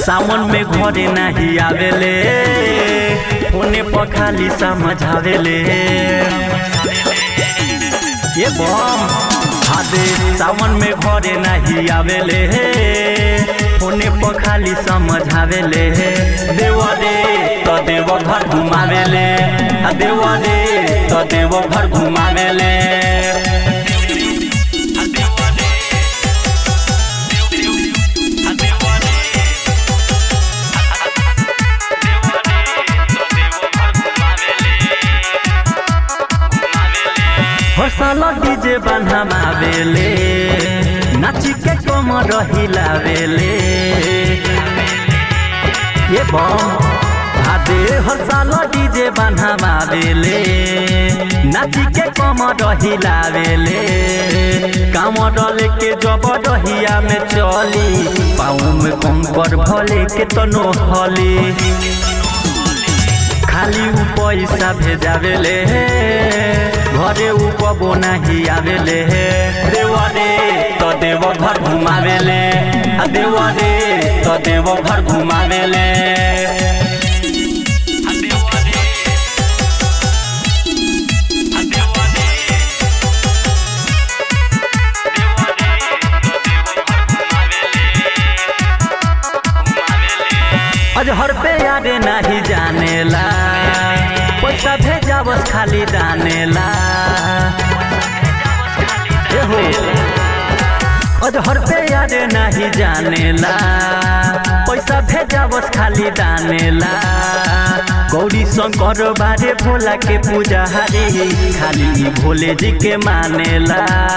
सावन में घरे नाही आवेले फोने पर खाली समझावेले ये बम हादे सावन में घरे नाही आवेले फोने पर खाली समझावेले देवा दे तो देव घर घुमावेले आ देवा दे तो देव घर घुमावेले हर साल डीजे बनावेले नाची के कमर हिलावेले ये बम भादे हर साल डीजे बनावेले नाची के कमर हिलावेले कामर लेके जब डहिया में चली पाँव में कंकर भले के तनो हली खाली उ पैसा भेजावेले घरे उ कबो नाही आवेले देवा दे तो देव घर घुमावेले आ देवा दे तो देव घर घुमावेले अजहर पे यादे नाही जानेला पैसा भेजावस खाली दानेला ए हो अजहर पे यादे नाही जानेला पैसा भेजावस खाली दानेला गौरी शंकर बारे भोला के पूजा हरी खाली ई भोले जी के मानेला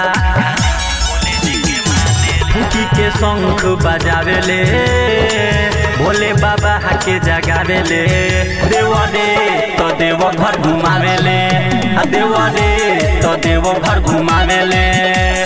फूकी के शंख बजावेले भोले बाबा हाके जगावेले देवा दे तो देव घर घुमावेले आ देवा दे तो देव घर घुमावेले